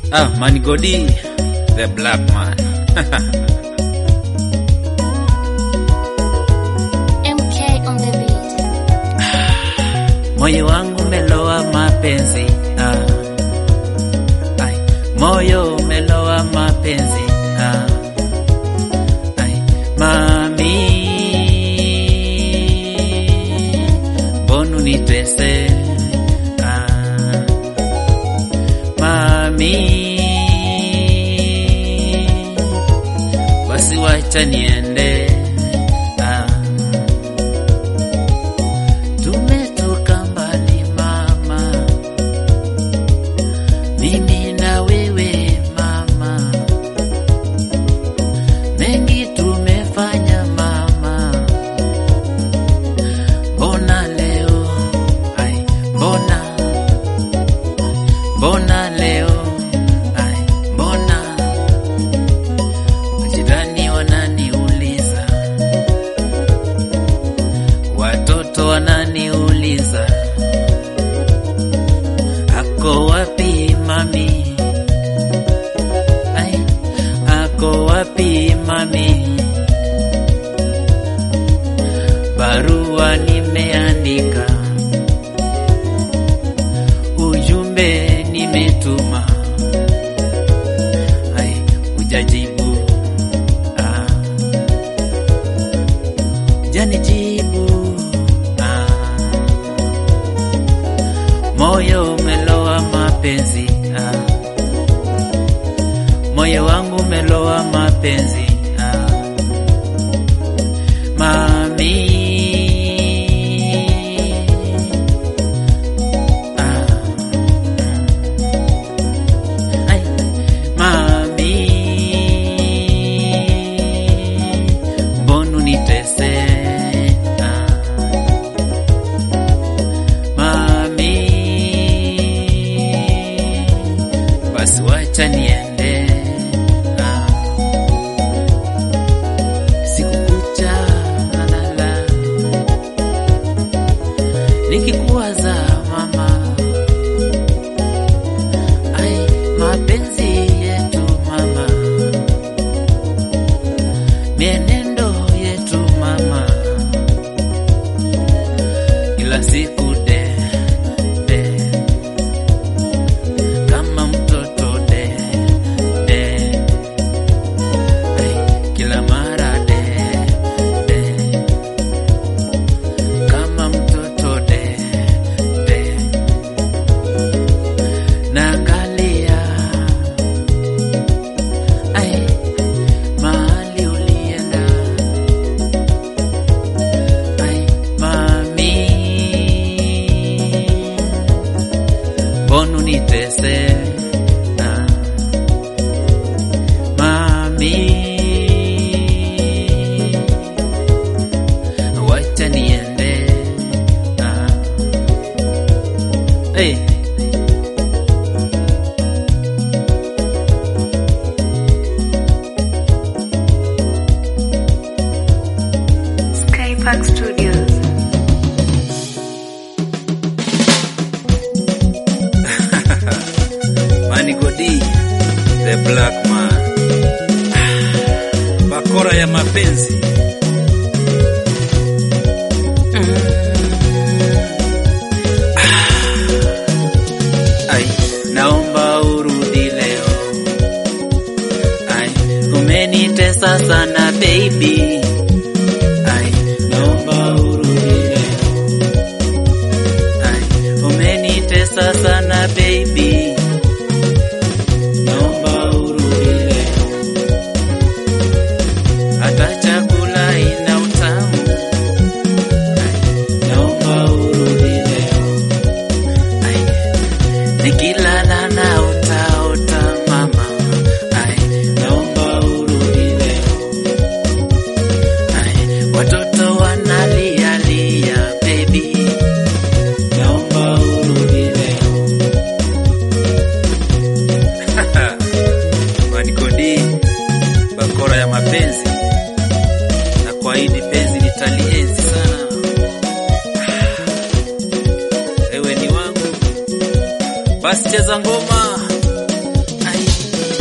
Ah, Manigodi, the black man. MK on the beat. Moyo wangu melowa mapenzi. Ah. Ai, moyo melowa mapenzi. Ah. Ai, mami. Mbona unitese? Ah. Mami. Basi wacha niende. Ah. Tumetoka mbali mama, mimi na wewe mama, mengi tumefanya mama, mbona leo ai, mbona mbona leo ai, mbona majirani wananiuliza watoto wananiuliza ako wapi mami ai ako wapi mami barua nimeandika ujumbe nimetuma ai ujajibu ah janijibu ah. moyo umelowa mapenzi ah. moyo wangu umelowa mapenzi ah. mami ah. Ai, mami mbona unitese ah. mami basi wacha niende ah. siku kucha nalala nikikuwaza mama ai mapenzi yetu mama mienendo yetu mama kila siku de de kama mtoto de de Ai, kila mara de de kama mtoto de de naangalia ai mahali ulienda ai mami mbona unitese ah. mami wacha niende ah. hey. Skypark Studios. Manigodi, the black man. Bakora ya mapenzi. Ai, naomba urudi leo. Ai, umenitesa sana baby. Ai, naomba urudi leo. Ai, umenitesa sana baby. Naomba urudi leo. Hata chakula ina utamu. Ai, naomba urudi leo. Ai, nikilala na utaota mama. Ai, naomba urudi leo. Ai, watoto wanalia lia baby. Naomba urudi leo. Manikodi, bakora ya mapenzi na kwaidi penzi nitalienzi sana. Ewe ni wangu, basi cheza ngoma. Ai.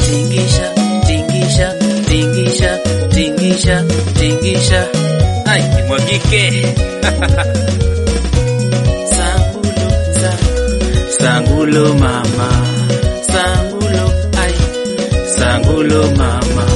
tingisha tingisha tingisha tingisha tingisha ai imwagike sangulo sa sangulo mama sangulo ai sangulo mama